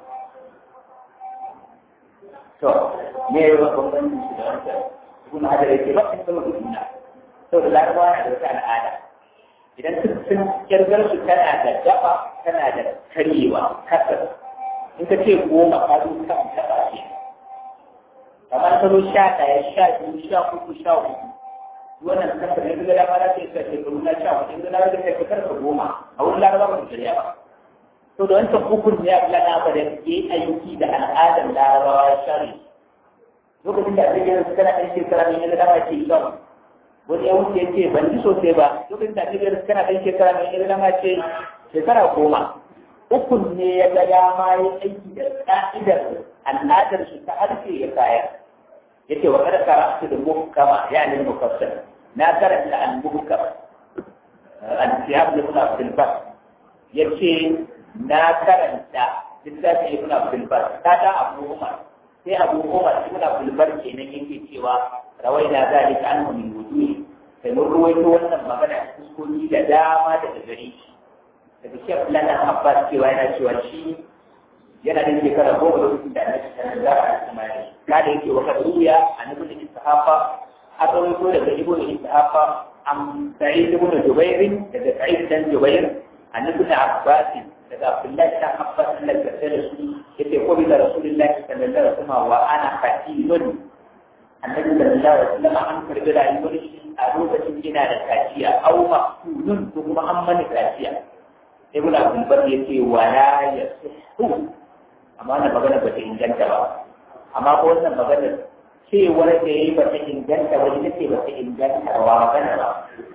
to me ya ba bambanci shi da wancan ibn hajar yake ba in sama duniya saboda larabawa na da wata al'ada idan sun kirgar su tana da daba tana da karyewa kasar in ka ce goma ka zo kan daba ce kamar ka zo sha ɗaya sha biyu sha uku sha uku wannan kasar yanzu ga dama za ta yi sa shekaru na sha hudu yanzu na wajen kai shekar ka goma a wurin laraba ba su shirya ba to da wancan hukun ya fi lana ba da ke aiki da al'adar larabawa ya share lokacin da ake yanzu kana ɗan shekara ne yanzu dama ce shan wani ya wuce ya ce ban ji sosai ba lokacin da ake yanzu kana ɗan shekara ne yanzu dama ce shekara goma hukun ne ya ga dama ya aiki da ka'idar al'adar su ta harshe ya kayar yake wa kada karatu da muhkama yani mufassal na karanta al-muhkam al-siyab ibn Abdul Bar yace na karanta littafin ibn Abdul Bar kada Abu Umar sai Abu Umar ibn Abdul Bar kenan yake cewa rawaina zalika anhu min wuduhi sai mun ruwaito wannan magana kuskuri da dama daga gare shi daga Sheikh Lana Abbas cewa yana cewa shi yana da shekara goma lokacin da annabi sallallahu alaihi wasallam kada yake wa kaduya annabi da istihafa har rawaito daga ibnu istihafa am sa'id ibn jubair daga sa'id dan jubair annabi da abbas daga abdullahi dan abbas Allah ya tsare su yace ko bi da rasulullahi sallallahu alaihi wasallam wa ana fatilun annabi sallallahu alaihi wasallam an karbi rayuwar shi a lokacin ina da kaciya au maqtulun ko kuma an mani kaciya ibnu abdul bar yace wala yasihu amma wannan magana ba ta inganta ba amma ko wannan magana cewar da ya yi ba ta inganta ba ita ce ba ta inganta ba magana ba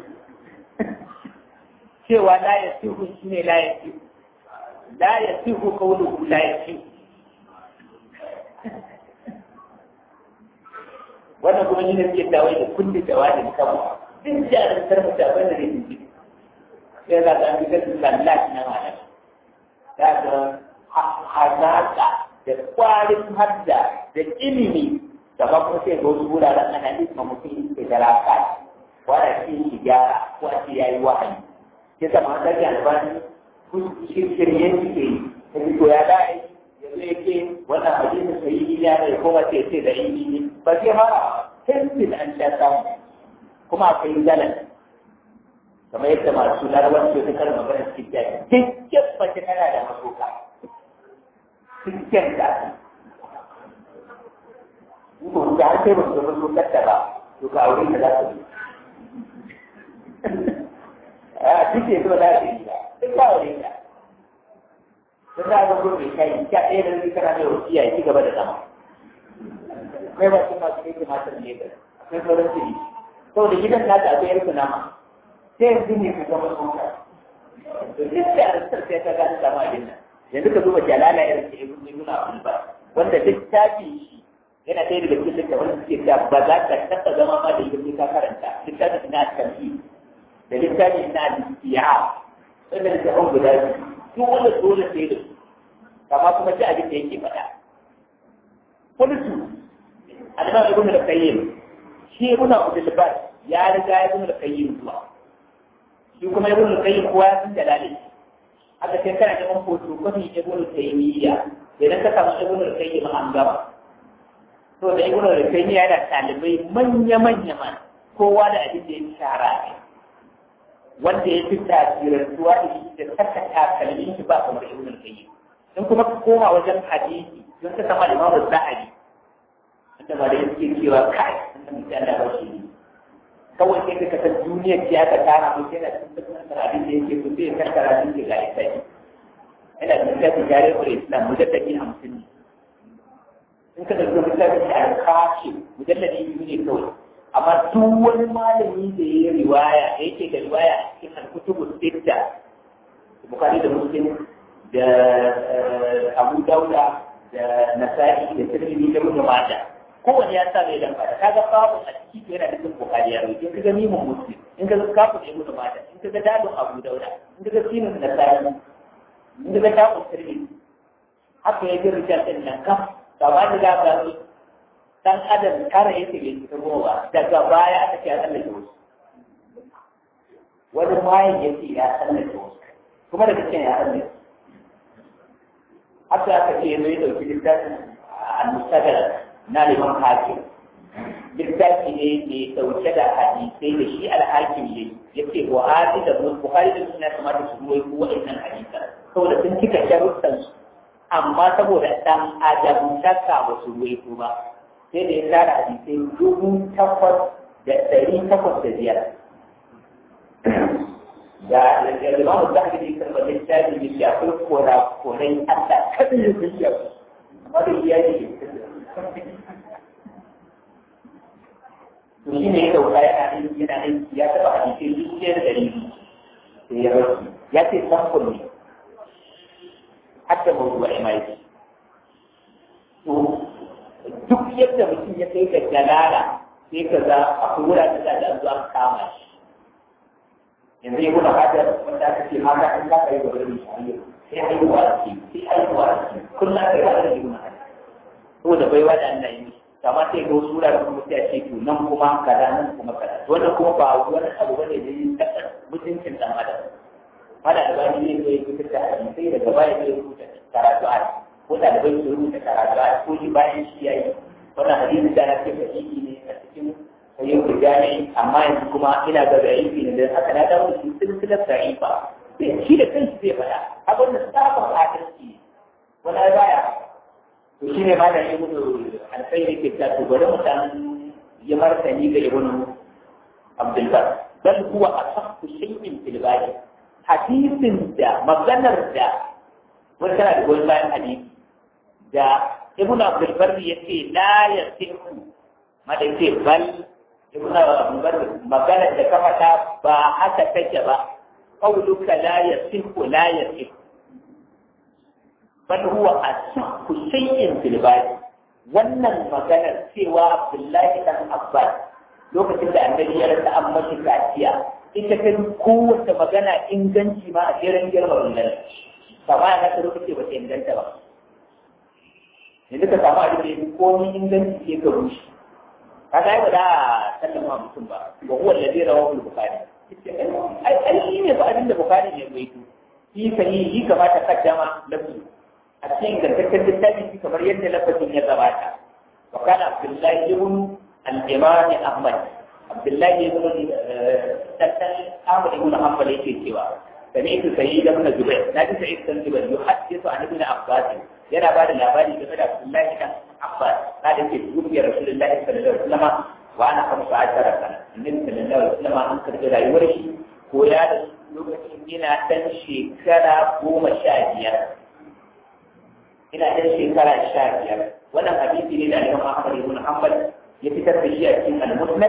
cewa la ya sihu shi ne la ya sihu la ya sihu kauluhu la ya sihu wannan kuma shi ne suke tawai da kundin jawabin kanmu duk jarantar mutane da ne sai za ka fi gasu sallaci na malam za ka hazaka da kwarin hadda da ilimi da ba kuma sai ga wasu wuraren ana nisma mutum ke da raka wanda shi shi gyara ko a ce ya yi wahayi ya zama an ɗaga albani shirye suke yi ta fito ya da aiki ya zo yake wannan hadisi sai yi ya ne ko wace ce da yi ne ba sai fara tantin an sha samu kuma akwai galan kamar yadda masu larabar su ta magana cikin jaki dukkan mace tana da masoka cikin da ko da har sai ba su zama su katta ba to ka aure da za su yi a cikin zuwa da su yi ba duk ka aure da sun za a zama mai kai ka ɗaya da zai kana mai wasiya ya ci gaba da zama akwai ba kuma su kai tumatir ne da akwai sauran su saboda gidan na da akwai yarku nama sai yanzu ne ka zama tsoka to duk sai a rasar sai ka gani sama abin nan yanzu ka duba jalala irin ta ibn ibn abdul bar wanda littafin shi yana ɗaya daga cikin littafin da suke cewa ba za ka taɓa zama ma da ita ka karanta littafin na tamhi da littafin na al-istiya wannan littafin guda biyu duk wanda dole sai da su kama kuma ji abin da yake faɗa kullu al-imam ibn al-qayyim shi ibn abdul bar ya riga ibn al-qayyim zuwa shi kuma ibn al-qayyim kowa ya san dalilin aka ce kana neman hoto kwafi ibn taymiya idan ka samu ibn al-qayyim an gaba to da ibn al-qayyim yana talibai manya manya ma kowa da abin da ya shara ne wanda ya fi tasirantuwa da shi da saka takalmin shi ba kamar ibn al-qayyim in kuma ka koma wajen hadisi don ka sama imam az-zahabi wanda ba da yake cewa kai wannan mutum da ba shi kawai sai ka san duniyar ce aka tara mu sai da cikin abin da yake so sai ka kara shi ga ita ina da littafin jare wa islam mujaddadi hamsin ne in ka dauki littafin da an kashe mujalladi biyu ne kawai amma duk wani malami da ya yi riwaya da yake da riwaya a cikin alkutubu sitta bukari da muslim da abu dauda da nasa'i da tirmidhi da ibn majah kowanne ya sa mai lamba da kaga babu a ciki yana da cikin bukari ya rubuce in kaga mimun muslim in kaga kafin ibn majah in kaga dalil abu dauda in kaga sinin nasa'i inda ga takon sirri haka ya ji rijal ɗin nan kam ba ba da gaba ne dan adam kara yake bai fita goma ba daga baya aka ce ya tsallake wasu wani mayan ya ce ya tsallake wasu kuma daga cikin ya tsallake haka aka ce ya zo ya ɗauki littafin al-mustadar na liman hakim littafi ne mai ɗauke da hadisai da shi al-hakim ne ya ce buhari da buhari da suna kamata su ruwai ko wa'annan hadisan saboda sun cika sharuɗansu amma saboda ɗan adam shakka ba su ruwaito ba sai da ya tara hadisai dubu takwas da ɗari takwas da biyar da da limamu za ka ji karɓar littafi da shi akwai kora-korai Allah kadin da sun yi amma da iya ne to shi ne ya dauka yana aiki yana aiki ya taɓa hadisai dubu ɗaya da ɗari sai ya rasu ya ce samfur ne hatta mawdu'i ma yake to duk yadda mutum ya kai ga jalala sai ka ga akwai wuraren da da zuwa kama shi yanzu ya kuna hada wanda aka ce mata in ka kai gaba da shi sai haihuwa ce sai haihuwa ce kullum kai ba da juna saboda baiwa da Allah yi kama sai ga wasu wuraren kuma sai a ce to nan kuma kaza nan kuma kaza wannan kuma ba wani abu bane da yin mutuncin dan adam mana da bani ne zai fitar da hadisai daga baya zai rubuta karatu a ko da da bai rubuta karatu a ko shi bayan shi yayi wannan hadisi da nake fahimi ne a cikin sayyid rijali amma yanzu kuma ina ga da'ifi ne dan haka na dawo shi silsilar da'ifa sai shi da kanshi zai faɗa abin da sabon adalci wani baya to shine ma da ibnu alkhairi ke ta to bari mu dan yi martani ga ibnu abdul bar bal huwa asahhu shay'in fil bari hadisin da maganar da wani tana da goyon bayan hadisi da ibn abdul barri ya ce la ya sihu ma da ce bal ibn abdul barri maganar da ka faɗa ba haka take ba qawluka la ya sihu la ya sihu bal huwa asahhu shay'in fil bari wannan maganar cewa abdullahi dan abbas lokacin da annabi ya rasa an mashi kaciya ita ta kowace magana inganci ma a jerin girma wannan kama ya nasa lokaci ba ta inganta ba yanzu ka samu abin da ya fi komi inganci ke ka rushe ka ga ba da sallama mutum ba wa huwa alladhi rawahu al-bukhari ai ai shi ne ba abin da bukhari ne bai to shi sahihi shi kamata kaddama lafzi a cikin ingantaccen littafi shi kamar yadda lafazin ya gabata wa kana abdullahi ibn al-imam ahmad abdullahi ibn tattal ahmad ibn hanbal yake cewa sami'tu sayyid ibn jubair naji sayyid ibn jubair yuhaddithu an ibn abbas yana bada labari game da abdullahi ibn abbas kada yake dubiya rasulullahi sallallahu alaihi wasallam wa ana kamsa ashara sana annabi sallallahu alaihi wasallam an karɓi rayuwar shi ko ya da lokacin yana dan shekara goma sha biyar ina ɗan shekara sha biyar wannan hadisi ne da Imam Ahmad ibn Hanbal ya fitar da shi a cikin al-Musnad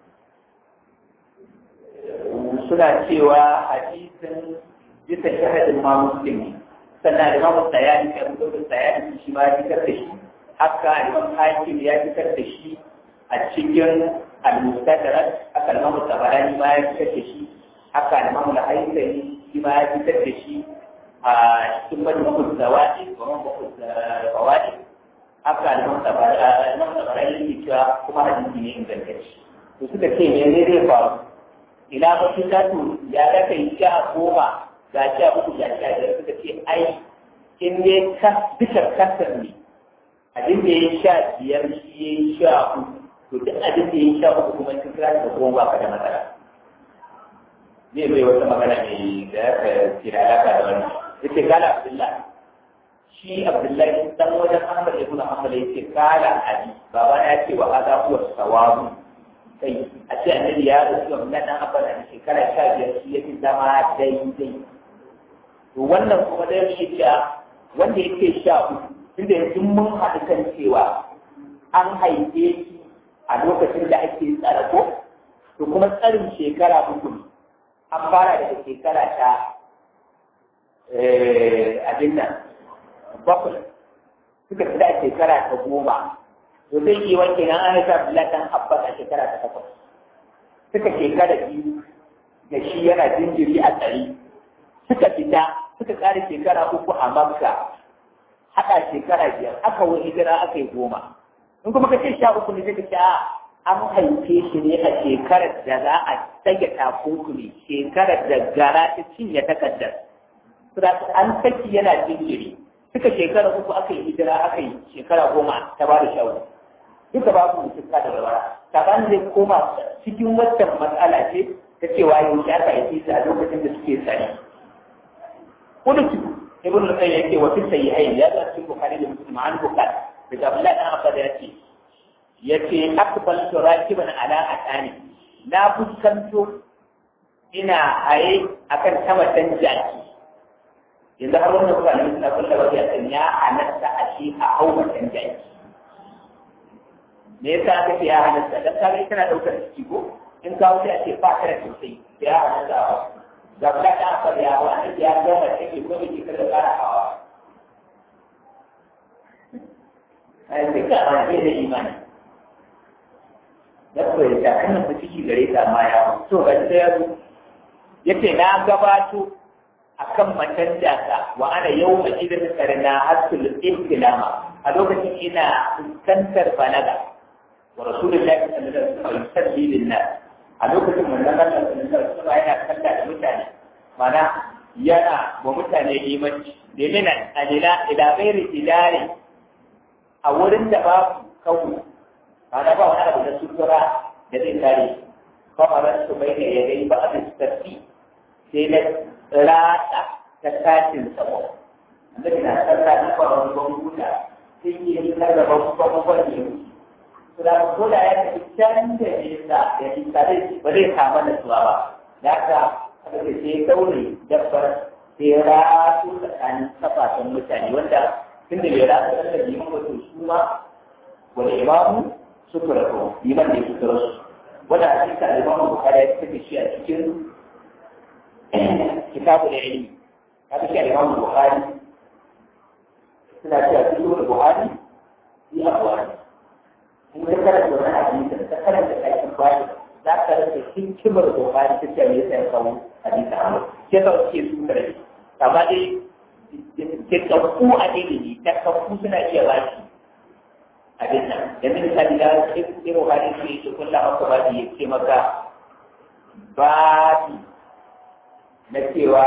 suna cewa hadisin bisa shahadin ma muslim sannan Imam Sayyid ya fito da Sayyid shi ma ya fitar da shi haka Imam Hakim ya fitar da shi a cikin al-Mustadrak haka Imam Tabarani ma ya fitar da shi haka Imam Al-Haythami shi ma ya fitar da shi a cikin majmu'ul zawaid wa mabukul fawaid haka Imam Tabarani Imam Tabarani yake cewa kuma hadisi ne ingantacce to suka ce me ne zai faru ina ba su to ya da kai sha goma ga sha uku ga sha biyar suka ce ai in ne ka bisa kasar ne abin da ya sha biyar shi ya yi sha uku to duk abin da ya sha uku kuma cikin kira da goma ba ka da matsala zai bai wata magana mai da ya ka kira alaka da wani yace kala abdullahi shi abdullahi dan wajen ahmad ibn hanbal yace kala abi baba ya ce wa hada huwa sawabu kai a ce annabi ya rasu na dan abban a shekara sha biyar shi yafi zama daidai to wannan kuma da yake cewa wanda yake sha uku tunda yanzu mun haɗu kan cewa an haife shi a lokacin da ake tsara ko to kuma tsarin shekara uku ne an fara daga shekara ta abin nan bakwai suka fi da shekara ta goma to zai yi wanke nan an haifa Abdullahi dan Abbas a shekara ta takwas suka shekara biyu da shi yana jinjiri a tsari suka fita suka ƙara shekara uku a Makka haɗa shekara biyar aka wani hijira aka yi goma in kuma ka ce sha uku ne zai ce an haife shi ne a shekarar da za a tsage takunkumi shekarar da gara ta cinye takardar an saki yana jinjiri suka shekara uku aka yi hijira aka yi shekara goma ta ba da shawo duka babu mutum da walwala saban zai koma cikin waccan matsala ce ta cewa yau ya aka yi a lokacin da suke tsari kudutu ibn al-qayyim yake wa fi sayyi'ain ya zama cikin bukhari da muslim an bukhari daga abdullahi dan abbas ya ce yace akbaltu rakiban ala atani na fuskanto ina haye akan sama dan jaki yanzu har wannan kuma ne suna kulla wajen ya san ya halatta a shi a hau dan jaki me yasa aka ce ya halatta dan kaga tana daukar ciki ko in kawo sai a ce ba ka da sosai ya halatta ga kula da aka da yawa an ya gama take ko bai kika da kara hawa ai sai ka ba da imani da ko ya kana fa ciki gare ta ma ya to ga sai ya zo yace na gabato akan matan jaka wa ana yau a idan karna hasul ihtilama a lokacin ina fuskantar balaga wa rasulullahi sallallahu alaihi wasallam yusalli lin-nas a lokacin manzon Allah sallallahu alaihi wasallam yana kalla da mutane mana yana wa mutane limanci da yana alila ila ghairi ilari a wurin da babu kawu mana ba wani abu da sutura da zai kare kamarar su bai da ya gai ba a tafi sai na rata ta tashin sabo annabi na sallah na kwaron gwamnati sai ke yi na da babban ne su da ko da ya tafi can da nesa da nisa zai ba zai kama da suwa ba ya ka aka ce sai daure dabbar sai ratu tsakanin kafafen mutane wanda tun da bai ratu da liman wato su ma wani imamu suka rato liman da ya suka rasu wanda a cikin alimamu bukari ya tafi shi a cikin kitabu da ilimi ya fi shi alimamu bukari suna cewa cikin da buhari yi abuwa in ka karanta wani hadisi da ka karanta aikin bayan za ka rasa hikimar bukari ta ce me yasa ya kawo hadisi a mai ke sa suke su kare amma dai ke kakku a ilimi ta kakku suna iya ba shi abin nan yanzu misali da irin hadisi ne su kulla maka ba ya ce maka babi na cewa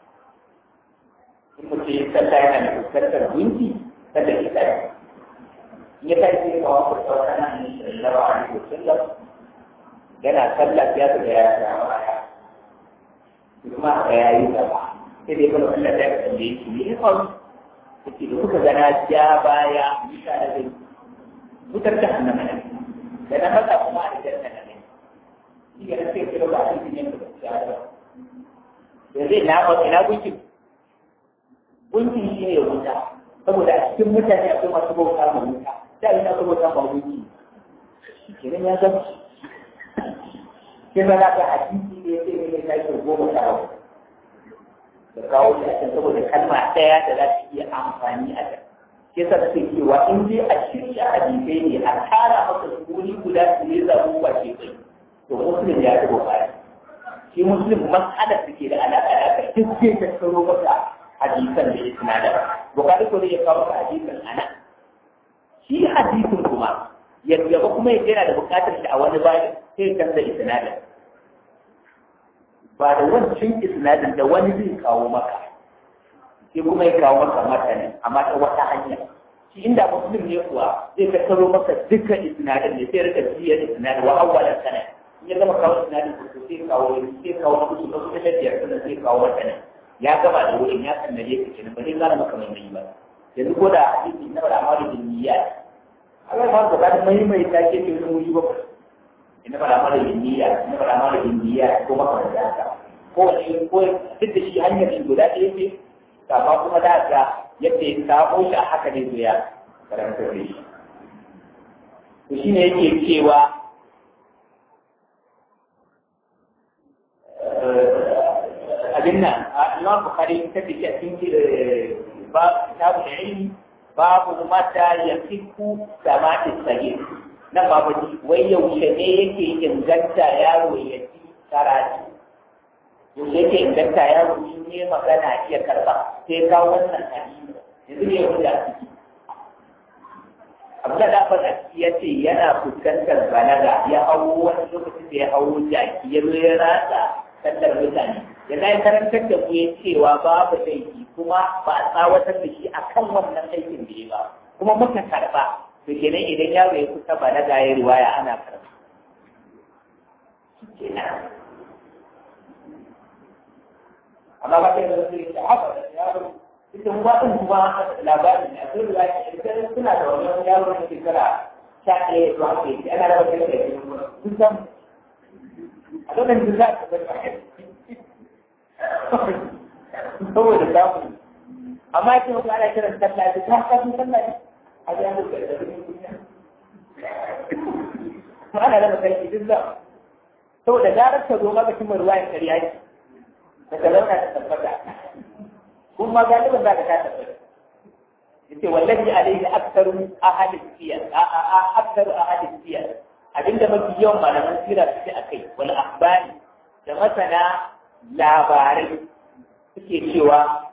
in mutum ya sallah yana da fuskantar gunki kada ya tsaya in ya kai sai kawo ku tsawon nan ne sallallahu alaihi wasallam yana sallah ya ga ya tsaya baya kuma ga ya yi gaba sai dai kuma Allah ya kalle shi ne ya faru yake da kuka gana ja baya mutane da wutar jahannama ne da na fata kuma a janna ne shi ga sai kira ba a cikin yanka da ya da zai na ba ina gunkin gunkin shi ne wuta saboda a cikin mutane akwai masu bauta ma wuta da ina akwai bauta ma wuki kenan ya zama sai ba za ka hadisi ne sai ne mai tashi goma sha bakwai da kawo shi a can saboda kalma ɗaya da za ta iya amfani a can ke sa ta cewa in dai a shirya hadisai ne a tara maka su wuri guda su ne zaɓu ba ke kai to muslim ya ci bukari shi muslim mas'alar da ke da alaƙa da aka duk zai tattaro maka hadisan da ya sinadar bukari ko zai ya kawo maka hadisan ana shi hadisin kuma yadda ba kuma yana da buƙatar shi a wani bayan sai canza isnadin ba da wancan isnadin da wani zai kawo maka sai kuma ya kawo maka matanin amma ta wata hanya shi inda muslim ne kuwa zai tattaro maka dukkan isnadin ne sai rika biya isnadin wa awwalan sana in ya gama kawo isnadin ko sai kawo sai kawo na kusa na kusa biyar sannan sai kawo matanin ya gama da wurin ya sannaje ka kenan ba zai gane maka mai mai ba yanzu ko da hadisi na da amalu bin niyyat Allah ba ka da mai mai ta ke cikin wuri ba ina ba da amalu bin niyyat ina ba da amalu bin niyyat ko maka da haka ko wani ko duk da shi hanyar shi guda ɗaya ce amma kuma da ga yadda ya samo shi a haka ne zuya karanta da shi to shi ne yake cewa abin nan Imam Bukhari ta dace a cikin ba kitabu da ilmi babu mata ya fiku samati sagir nan babu wai yaushe ne yake inganta yaro ya ci karatu yaushe yake inganta yaro in ne magana iya karba sai kawo wannan hadisi yanzu ne wanda a ciki abu da faɗa ya ce yana fuskantar balaga ya hau wani lokacin da ya hau jaki ya zo ya ratsa sallar mutane ya zai karantar da ku ya cewa babu laifi kuma ba a tsawatar da shi a kan wannan aikin da ya ba kuma muka karba to kenan idan yaro ya kusa balaga ya riwaya ana karba kenan amma ba kai da su yi haka da yaro ita kuma din kuma labarin ne akwai riwaya idan suna da wani yaro na shekara sha ɗaya zuwa ke ana da wata da ke sun san a lokacin da za ka bari saboda samu amma yake mutu ana kiran sallah da ta kafin sallah ne a ga mu da duniya to ana da kai duk da saboda garar ta zo maka cimma ruwayan kariya ce da ka zauna ta tabbata kuma galibin za ka ta tabbata yace wallahi alaihi aktsaru ahli siyar a a a aktsaru ahli siyar abinda mafi yawan malaman sira suke akai wal akhbari da masana labarai suke cewa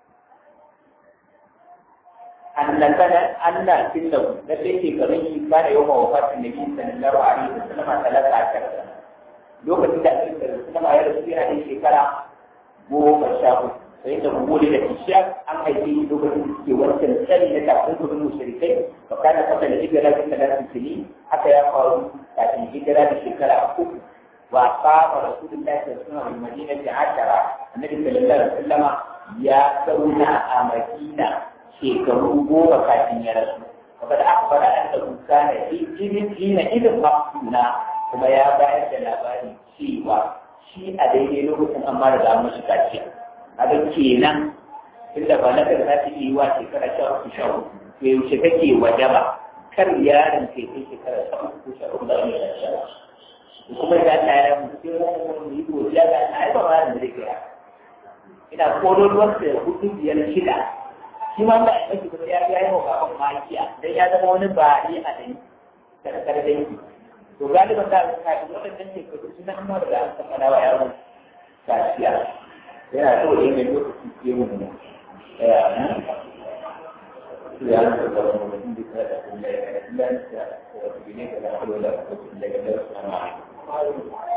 annabana anna sinna da sai ke garin shi kana yau ma wafatin nabi sallallahu alaihi wasallam talaka akara lokacin da ake da sallama ya rasu yana da shekara goma sha uku sai da wuri da isha an haife shi lokacin da suke wancan tsari na kafin kudin mushrikai fa kana fata da hijira da talatin sini haka ya faru kafin hijira da shekara uku وأقام رسول الله صلى الله عليه وسلم بالمدينة عشرة النبي صلى الله عليه وسلم يا سونا أمدينة شيكرو بوبا كاتين يا رسول وقد أخبر أنه كان في جيل حين إذ مقصونا كما يا باية لاباري شيوا shi a daidai lokacin an mara da mashi kaciya a ga kenan inda ba na za ta yi wa shekara sha uku sha uku to yaushe kake wajaba kar yaron kai kai shekara sha uku sha uku da wani sha uku kuma da Allah ya mutu mu yi godiya ga Allah ba ma da rike ina kodo ruwan da hudu biyar shida shi ma ba ya miki kuma ya yi wa baban makiya dan ya zama wani bari a dai karkar dai to galiban da ka yi wadannan ne ko suna amma da an san ana wa yaro kaciya yana so yin mai lokaci ke mu ne ya ya da da mutum da da da da da da da da da da da da da da